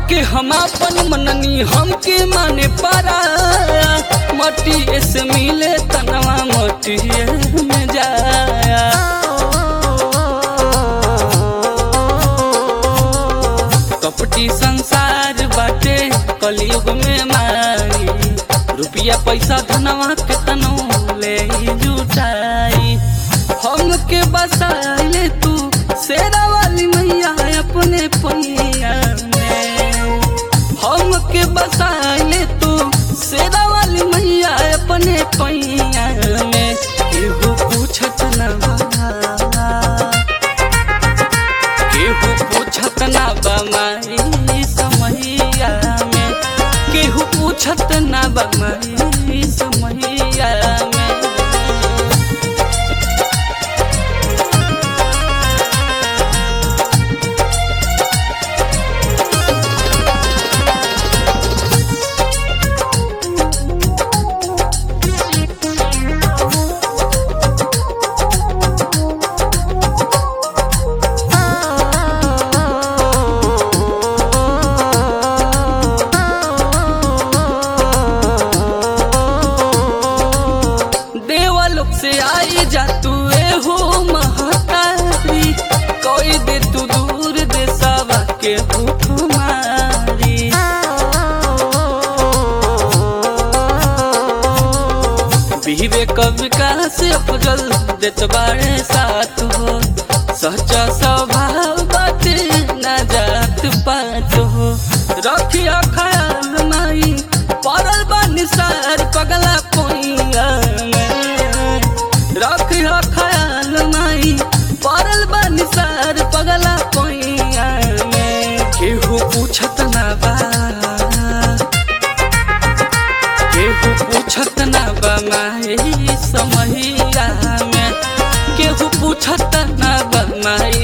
के हम अपन मननी हमके माने पारा मटी से मिले तनवा मटी में जाया कपटी संसार बाटे कलयुग में मारी रुपया पैसा धनवा के तनो ले जुटाई हमके बसाइले तू शेरा वाली मैया अपने पैया में हमके बसाइले तू शेरा वाली मैया अपने पैया में केहू पूछत न बा केहू पूछत ना बा माई समैया में केहू पूछत ना बा माई समैया में देवलोक से आई जा तू ए हो महतारी कोई दे तू दूर दे सवा के भूख मारी विवेक विकास अफजल देत बाड़े साथ हो सच्चा स्वभाव बाटे ना जात पात हो रखिया ख्याल माई पड़ल बानी सार पगला पोइया में रखिया ख्याल माई पड़ल बानी सार पगला पोइया में केहू पूछत ना बा केहू पूछत ना बा माई समहिया में केहू पूछत ना बा माई